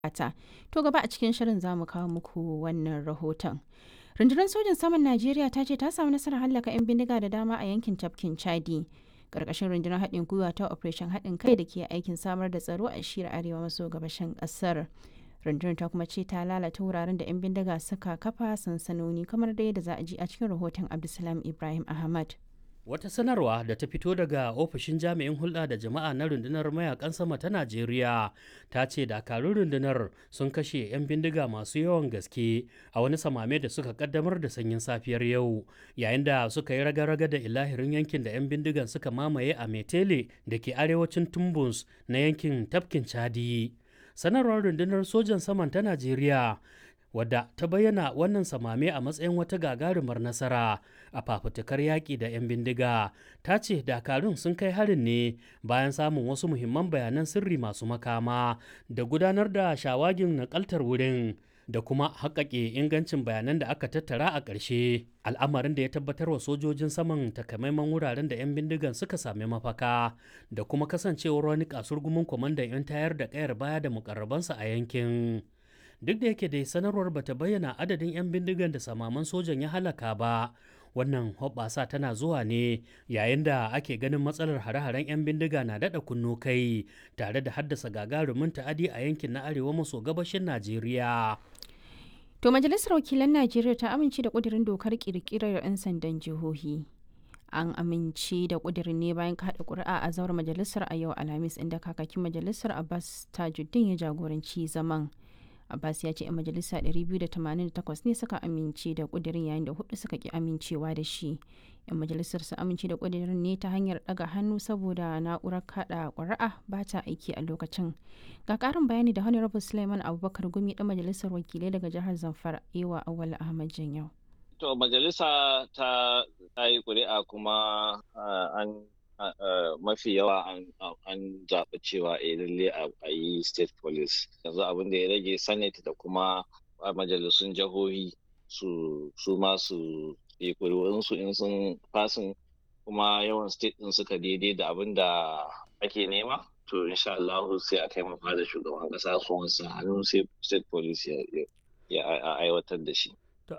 bukata. To gaba a cikin shirin za mu kawo muku wannan rahoton. Rundunar sojin saman Najeriya ta ce ta samu nasarar hallaka 'yan bindiga da dama a yankin tafkin Chadi. Karkashin rundunar haɗin gwiwa ta Operation haɗin kai da ke aikin samar da tsaro a shiyar arewa maso gabashin ƙasar. rundunar ta kuma ce ta lalata wuraren da 'yan bindiga suka kafa sansanoni kamar da yadda za a ji a cikin rahoton Abdulsalam Ibrahim Ahmad. Wata sanarwa da ta fito daga ofishin jami'in hulɗa da jama'a na rundunar mayakan sama ta Najeriya ta ce dakarun rundunar sun kashe 'yan bindiga masu yawan gaske a wani samame da suka kaddamar da sanyin safiyar yau yayin da suka yi raga-raga da ilahirin yankin da 'yan bindigan suka mamaye a Metele da ke arewacin Tumbus na yankin tafkin Chadi. Sanarwar rundunar sojan saman ta Najeriya wadda ta bayyana wannan samame a matsayin wata gagarumar nasara a fafutukar yaƙi da 'yan bindiga ta ce dakarun sun kai harin ne bayan samun wasu muhimman bayanan sirri masu makama da gudanar da shawagin nakaltar wurin da kuma haƙaƙe ingancin bayanan da aka tattara a ƙarshe al'amarin da ya tabbatar wa sojojin saman takamaiman wuraren da 'yan bindigan suka sami mafaka da kuma kasancewar wani kasurgumin kwamandan 'yan tayar da ƙayar baya da mukarrabansa a yankin duk da yake dai sanarwar bata bayyana adadin 'yan bindigan da samaman sojan ya halaka ba wannan hoɓɓasa tana zuwa ne yayin da ake ganin matsalar hare-haren 'yan bindiga na daɗa kunno kai tare da haddasa gagarumin ta'adi a yankin na arewa maso gabashin najeriya To Majalisar Wakilan Najeriya ta amince da ƙudurin dokar ƙirƙirar 'yan sandan jihohi. An amince da ƙudurin ne bayan kaɗa ƙuri'a a zauren majalisar a yau Alhamis inda kakakin majalisar Abbas Tajuddin ya jagoranci zaman. Abbas ya ce 'yan majalisa 288 ne suka amince da ƙudurin yayin da hudu suka ki amincewa da shi. 'Yan majalisar su amince da ƙudurin ne ta hanyar ɗaga hannu saboda na'urar kaɗa ƙuri'a ba ta aiki a lokacin. Ga ƙarin bayani da Honorable Suleiman Abubakar Gumi ɗan majalisar wakilai daga jihar Zamfara Ewa Awal Ahmad Janyau. To majalisa ta yi ƙuri'a kuma an mafi yawa an zaɓi cewa a lalle a yi state police yanzu abin da ya rage senate da kuma majalisun jihohi su ma su yi ƙuri'unsu in sun fasin kuma yawan state ɗin suka daidai da abin da ake nema to insha Allah sai a kai mafa da shugaban ƙasa su wansa hannu sai state police ya aiwatar da shi